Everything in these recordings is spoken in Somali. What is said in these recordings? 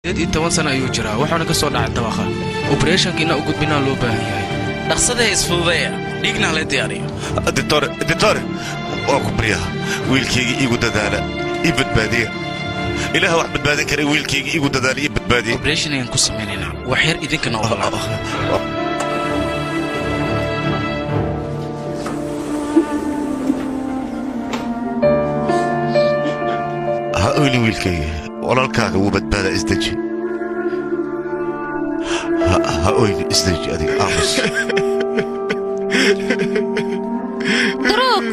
iyo toban sana ayuu jiraa wuxuuna ka soo dhacay dabaqa obereshankiina u gudbinaa loo baahan yahay dhaqsadee isfududeeya dhiigna hala diyaariyo ditore ditore waa ku baryaha wiilkayga iigu dadaala ii badbaadiya ilaah wax badbaadin kara wiilkayga iigu dadaala ii badbaadiya obereshan ayaan ku samaynaynaa wax yar idinkana ogolaada ha oyni wiilkayga walaalkaaga wuu badbaadaa isdeji Ha- ha oyni isdeji adiga aamus duruug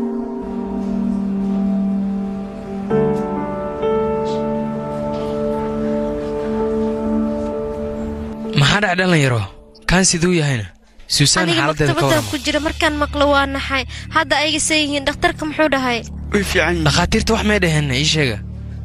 maxaa dhac dhalinyaro kaan siduu yahayna suusaan aniga xaaladeeda ka maktabadaan warama ku jira markaan maqlo waa naxay hadda ayga see yihiin dhakhtarka muxuu dhahay way fiican yihiin dhakhaatiirta wax may dhaheen ii sheega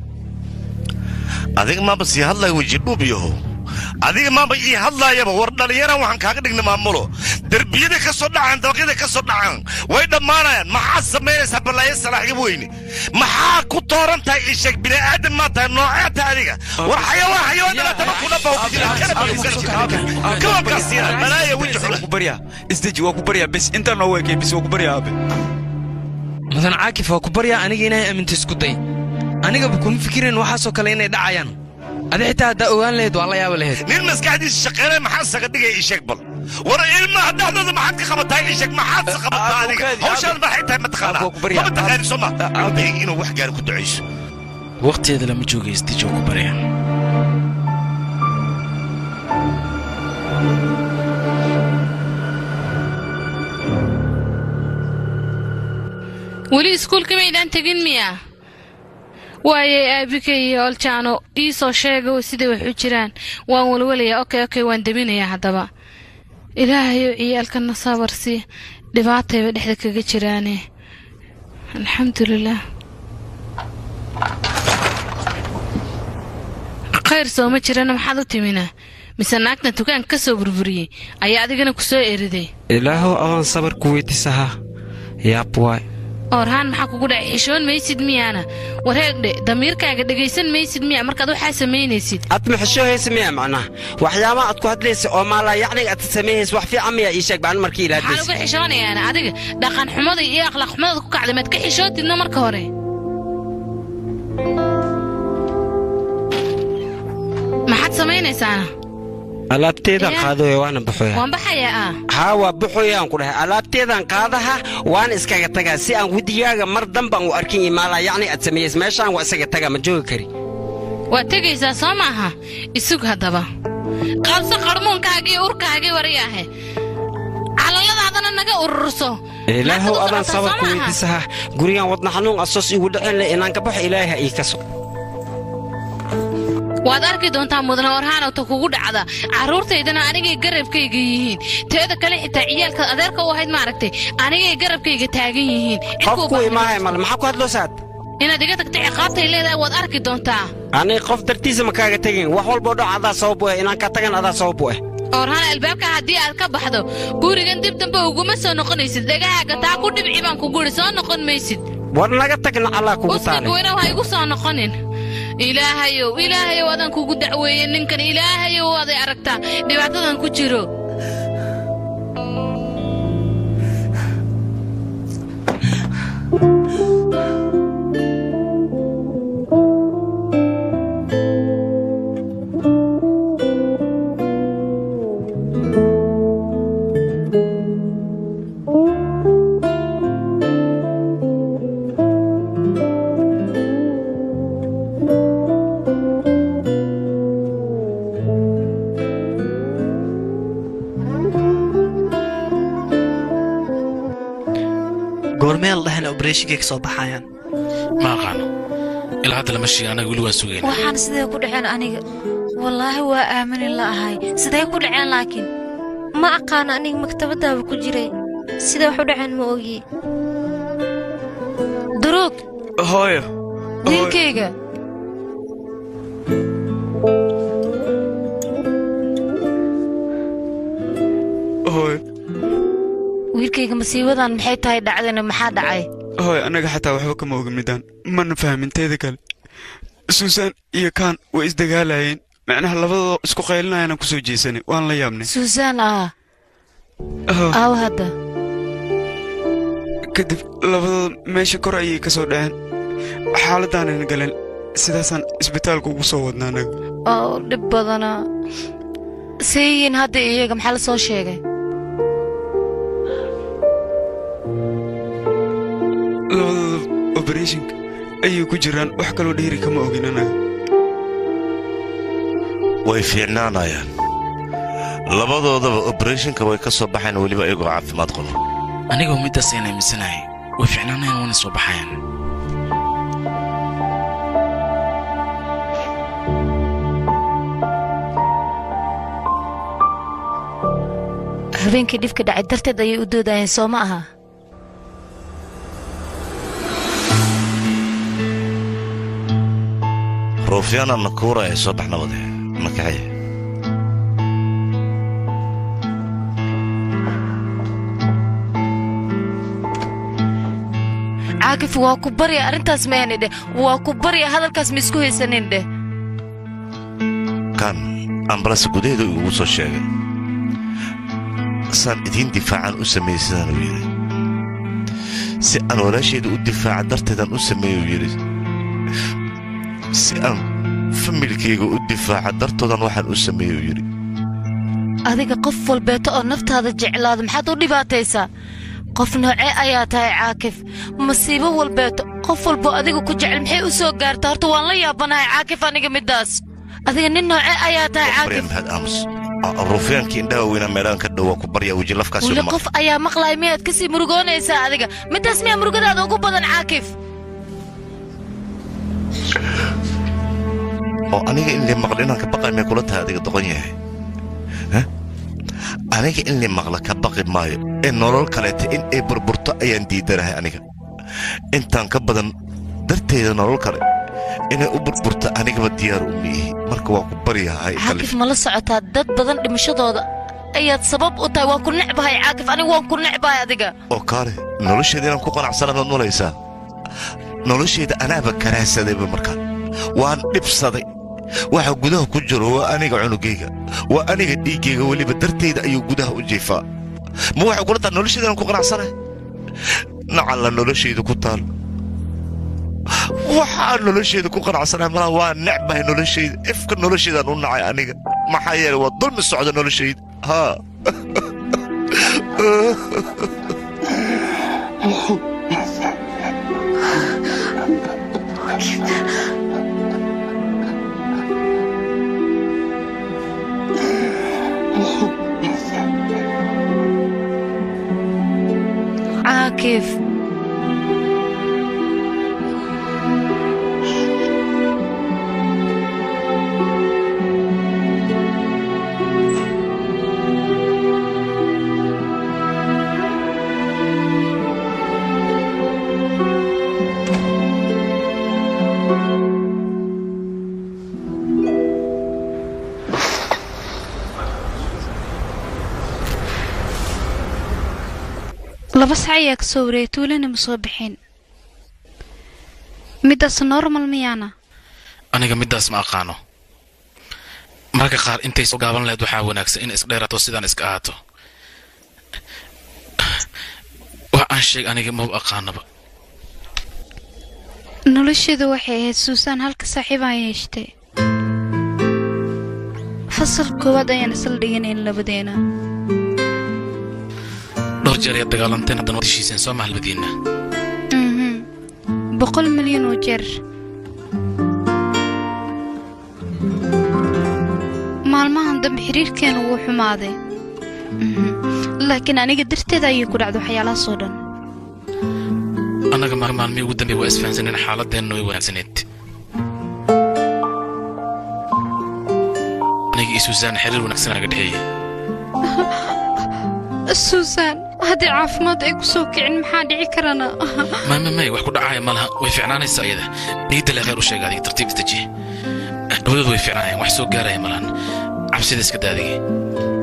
adiga maaba sii hadlaya wejidhuub yahow adiga maaba ii hadlaayaba war dhallinyaran waxaan kaaga dhigna maamulo derbiyada ka soo dhacaan dabaqyada ka soo dhacaan way dhammaanayaan maxaad samaynaysaa ballaayo salaaxyab weyne maxaa ku tooran tahay ii sheeg bini'aadan maa tahay noocee tahay adiga war xayawaan xayawaan dhalatama ku dhafa ku jira kana baqaysan kawa baqasiina balaaya weji xula waa ku baryaa isdeji waa ku baryaa bes intaan noo weekay bes waa ku baryaa aabe mudan caakif waa ku baryaa aniga inay aminta isku day anigaba kuma fikirayn waxaasoo kale inay dhacayaan adi xitaa haddaa ogaan lahayd waa la yaaba lahayd nin maskaxdiisa shaqeynaya maxaa saga dhigaya ii sheeg bal war ilmaha dhexdooda maxaad ka qabataa ii sheeg maxaad sa qabataa adiga hawshaan maxay tahay mataqaanaa Waa ku baryaa. ma taqaani soo ma abay inuu wax gaari ku ducayso waqtigeeda lama jooga isdijo ku barya weli iskuulka maydaan tegin miya waayay aabika iyo oljaano ii soo sheega siday wax u jiraan waan walwalayaa okey okey waan deminayaa haddaba ilaahayow ciyaalkana sabar sii dhibaatayba dhexda kaga jiraane alxamdulilaah khayr soo ma jirana maxaad u timina mise naagtan dukaanka ka soo burburiyey ayaa adigana ku soo eriday ilaahow adaan sabar ku weydiisahaa yaab waay orhaan maxaa kugu dhacay xishoon maysid miyaana wareegdhe damiirkaaga dhegaysan maysid miya markaad waxaa samaynaysid aad maxashoohaysa miya macnaha waxyaabaha aad ku hadlaysa oo maalaa yacniga aad sameeyhaysa wax fiican miya ii sheeg baan markii maxaan ilaadaysa uga xishoonayaana adiga dhaqan xumada iyo akhlaaq xumada ku kacday maad ka xishootidna marka hore maxaad samaynaysaana alaabteedaan Yaa. qaadooya waana baxooya waan baxayaa ah haa waa baxooyaan ku dhahay alaabteedaan qaadaha waana iskaga tagaa si aan wedigaaga mar danbaan u arkin iyo maalaa yacni aad sameeyeysa meeshaan waa isaga tagaa ma joogi kari waad tegaysaa soo maaha isug haddaba qabso qarmuunkaaga iyo urkaagii wariyaahe calaladaadana naga ururso ilaahow Naagta u adaan socotaa sabar soo ku maaha? weydiisahaa gurigaan wadna xanuun asoos igu dhicin leh inaan ka baxo ilaahay ha ii kaso waad arki doontaa mudane orhaanowta kugu dhacda carruurtaydana anigay garabkayga yihiin teeda kale xitaa ciyaalka adeerka u ahayd maaragtay anigay garabkayga taagan yihiin Cid qof kuu ku baahan imaahay male maxaa ku hadloosaad inaad iga tagta ciqaabtay leedahay waad arki doontaa aniga qof dartiisa ma kaaga tegin wax walboo dhoc adaa sabab u eh inaan ka tagan adaa sabab u eh orhaan albaabka haddii aad ka baxdo gurigan dib dambe uguma soo noqonaysid dhegahaaga taa ku dhibci baan ku guri soo noqon maysid war naga tagna allah kugu usnig taale weyna ha igu soo noqonin ilaahayow ilaahayow adaan kugu dacweeye ninkan ilaahayow aday aragtaa dhibaatadan ku jiro goormeel dhahana obereshinkay ka soo baxayaan ma aqaano ilaa hadda lama sheegin anaga weli waa sugayna waxaan sidee ku dhaceen aniga wallaahi waa aamini la'ahay sidee ku dhaceen laakiin ma aqaan aniga maktabadaaba ku jiray sidee wax u dhaceen ma ogi duruug hooyo wiilkayga hooyo wiilkayga masiibadan maxay tahay dhacdana maxaa dhacay hooyo annaga xataa waxba kama ogin midaan mana fahmin teeda kale suusan iyo kaan way isdagaalayeen macnaha labadoo isku qaylinayana ku soo jeesanay waan la yaabnay suusaan ah Oh, aaw hadda kadib labadooda meesha kor ayay ka soo dhaceen xaaladaanan galeen sidaasaan isbitaalka ugu soo wadnaa anaga oo dhib badana seeyiin hadda iyaga maxaa la soo sheegay labadooda obereshinka ayay ku jiraan wax kaloo dheeri kama ogin anaga way fiicnaanayaan labadoodaba obereshinka way ka soo baxayan weliba iyagoo caafimaad qabo anigoo middaas ayaan aaminsanahay way fiicnaanayaan wana soo baxayaan habeenkii dhibka dhacay darteed ayay u doodayeen soo ma aha ruufyaana nakuura ee soo bax nabade makaxaya caakif waa ku barya arrintaas maahani dheh waa ku barya hadalkaas ma isku haysanin dheh kan ambalasa gudaheeda igugu soo sheegay saan idiin difaacan u sameeyey sidaanuu yidhi si aan walaashayda u difaaca darteedaan u sameeyuu yidhi si aan familkayga u difaaca dartoodan waxaan u sameeyuu yidhi adiga qof walbeeto oo naftaada jeclaada maxaad u dhibaataysaa qof noocee ayaa tahay caakif masiibo walbeeto qof walbo adiga ku jecel maxay u soo gaartaa horta waan la yaabanahay caakif aniga middaas adiga nin noocee ayaa tahay barya caakif maxaad aamus ruufyaankii indhaha weynaa meelaan ka dhowaa ku barya weji lafkaasi weli uma qof ayaa maqlaya miyaad ka sii murugoonaysaa adiga middaas miyaa murugadaada ugu badan caakif oo aniga in lii maqla inaan ka baqay may kula tahay adiga doqon yahay Hah? aniga in lii maqla ka baqi maayo ee nolol kaleeta in ay burburto ayaan diidanahay aniga intaan ka badan darteeda nolol kale inay u burburto anigaba diyaar u miihi marka waa ku baryahay caakif ma la socotaa dad badan dhimashadooda ayaad sabab u tahay waan ku necbahay caakif aniga waan ku necbahay adiga oo kaale nolosheeda inaan ku qanacsanaad nolaysaa nolosheeda anaaba karaahsadayba markaan waan dhibsaday waxa gudaha ku jiro waa aniga cunugayga waa aniga dhiiggayga weliba dartayda ayuu gudaha u jiifaa ma waxay kula tahay nolosheeda inaan ku qanacsanay nacalla noloshayda ku taal waxaan nolosheeda ku qanacsanay malaha waa necbahay noloshayda ifka nolosheedaan u nacay aniga maxaa yeelay waa dulmi socda noloshayda haa caakif laba sac ayaa ka soo wareeyay tuulana ma soo bixin middaas normal miyaana aniga middaas ma aqaano mararka qaar intay soo gaaban lahayd waxaa wanaagsan in isdheerato sidaan iska ahaato wax aan sheeg aniga maba aqaanaba nolosheedu waxay ahayd suusaan halka saaxiibaan yeeshtay fasal koowaad ayaan isla dhiganayn labadeena dhowr jeer ayaad dagaalanteen haddana waad heshiiseen soo maha labadiinna mhm boqol milyan oo jeer maalmahan dambe xiriirkeenu wuu xumaaday Mhm. laakiin aniga darteeda ayay ku dhacday waxyaalahaasoo dhan annaga ma- maalmihii ugu dambeey waa isfahansaneen xaaladeenna way wanaagsaneed aniga iyo suusaan xiriir wanaagsan naga dhexeeyey suusaan haddii caafimaad ay ku soo kicin maxaa dhici karana may may may wax ku dhacaya ma laha way fiicnaanaysaa iyada niyadda le khayr u sheega adiga tartiib isdeji labadoodu way fiicnaayeen wax soo gaaraya ma lahan cabsida iska daadige